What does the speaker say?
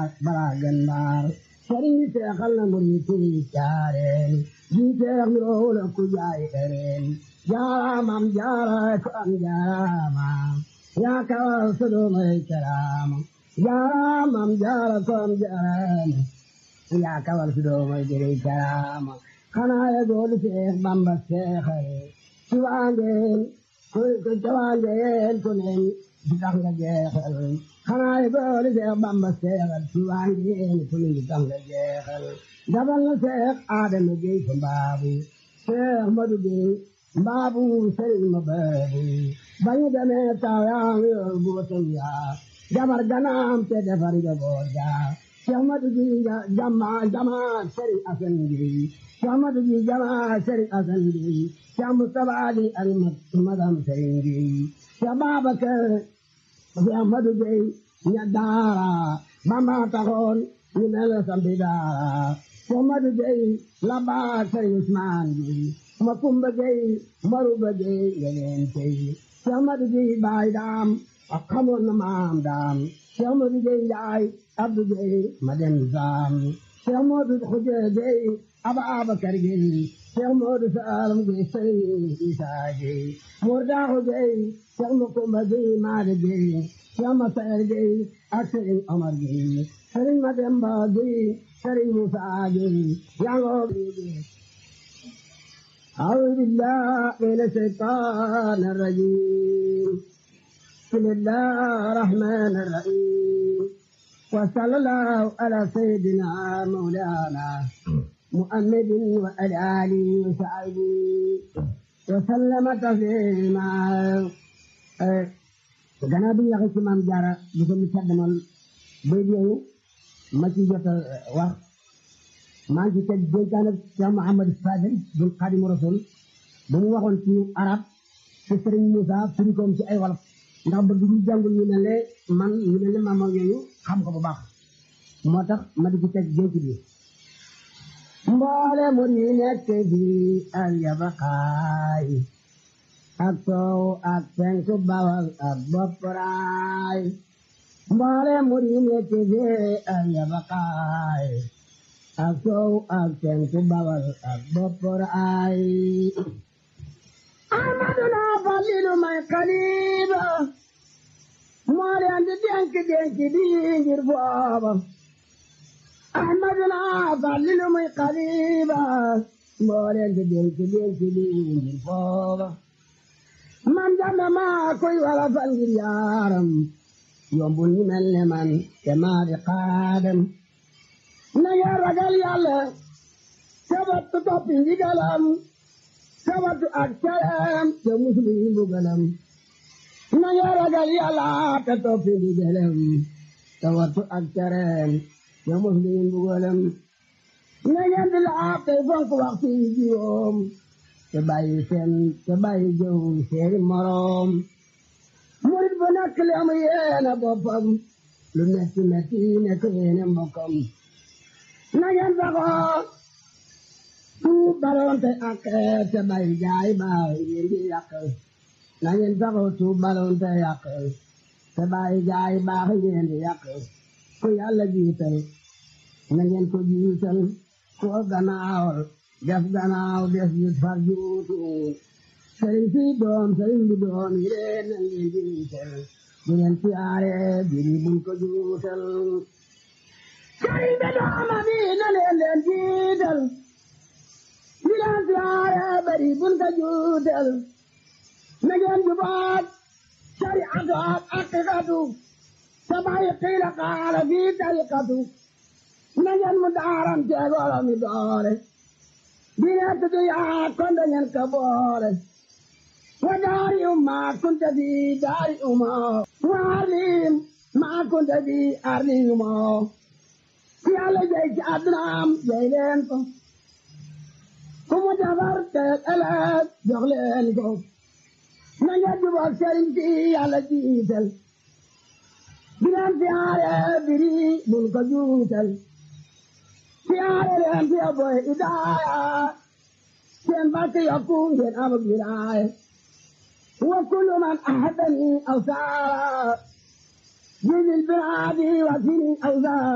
balaa gën mbaar sëriñ bi seexal na murid yi caareen ji seex mi roole ku jaay ereen jaaraamam jaara ko am jaaraama yaa kawal sodomay karaama jaaraamam jaara ko am jaaraama yaa kawal sodomay jëri karaama xanaa ya goolu seex bamba seexal ci waangeen ku ci waangeen ku ne di tax nga jeexal xanaa ya goolu seex bamba seexal ci waangeen ku ne di tax nga jeexal dabal na seex aadama géy ko mbaabu seex madu géy mbaabu sëriñ ma baabu bañu demee taw yaa ngi yor buutum yaa jabar ganaam te defar njaboot yaa seex madu géy jama jama sëriñ asan géy seex madu géy jama sëriñ asan géy seex mustapha ali ak magam sëriñ géy seex babakar seex madu géy ña daara bamba taxoon ñu mel sampi daara Mamadu Gey la baa Sëriñ Usmaan Gey ma Kumba Gey Maruba Gey yeneen tey Mamadu Gey baay daam ak xamoon na maam daam Mamadu Gey Njaay Abdu Gey ma dem saam Mamadu Xuje Gey Aba Abakar Gey Mamadu Saalum Gey Sëriñ Isaa Gey Murdaaxu Gey Ma Kumba Gey Maade Gey Ma Sayer Gey ak Sëriñ Omar Gey Sëriñ Mademba Gey sëriñ Musa Gey yangoo أعوذ بالله من الشيطان الرجيم بسم الله الرحمن الرحيم وصلى الله على سيدنا مولانا محمد وعلى آله وصحبه وسلم تسليما gannaaw bi ñu waxee ci maam Jaara bu ko mu caddamal bay yooyu ma ci jot a wax maa ngi ci teg dénkaane Cheikh Mouhamad Fadel bu Xaadimu Rasul ba mu waxoon ci arab te Sëriñ Moussa firi koom ci ay wolof ndax bëgg ñu jàngul ñu mel ne man ñu mel ne maam yooyu xam ko bu baax moo tax ma di ci teg dénk bi mboole mu yi nekk bi ak yabakaay ak soow ak penku bawal ak bopparaay mboole muri nekk fee ak yabakaay ak soow ak penku bawal ak bopparaay amadu naa falilu may xaliba moo leen di denk denk di ngir booba amadu naa falilu may xaliba moo leen di denk denk di ngir booba man jàmm maa koy wala fal ngir yaaram yombul ñu mel ne man te maa di xaadam na ngeen ragal yàlla sabatu toppi ndigalam sabatu ak caram te muslu yi mbugalam na ngeen ragal yàlla te toppi ndigalam sabatu ak caram te muslu yi mbugalam na ngeen di laab tey fonk waxtu yi juróom te bàyyi seen te bàyyi jëw seeni moroom murit bu nekk li am yéene boppam lu metti metti nekk yéene mbokkam na ngeen saxoo tuub balonte ak te bàyyi jaay baax ngeen di yàq na ngeen saxoo tuub balonte yàq te bàyyi jaay baax ngeen di yàq ku yàlla jiital na ngeen ko jiital ku gannaawal def gannaaw def yu far juutu sëriñ si doom sëriñ bi doom yi leen na ngeen jiital bu ngeen siyaare biri buñ ko juutal sëriñ bi dooma bi na leen leen jiital bu leen siyaare biri buñ ko juutal na ngeen jubaat shariatu ak aqiqatu te bàyyi qiila qaala fi tariqatu na ngeen mu daaram teegolo mi doore dina tudd yaa kon da ngeen ka boole wa daari umma kunta fi daari umma wa arlim ma kunta fi arli umma ku yàlla jay ci addunaam jay leen ko ku mu defar te ëllëg jox leen ko na ngeen jubal sëriñ si yàlla jiital di leen siyaare biri bul ko juutal siyaare leen fi boy idaaya seen barke yokku ngeen am wilaaya wa kullu man ahadani aw saara jizil biraadi wa sini aw saara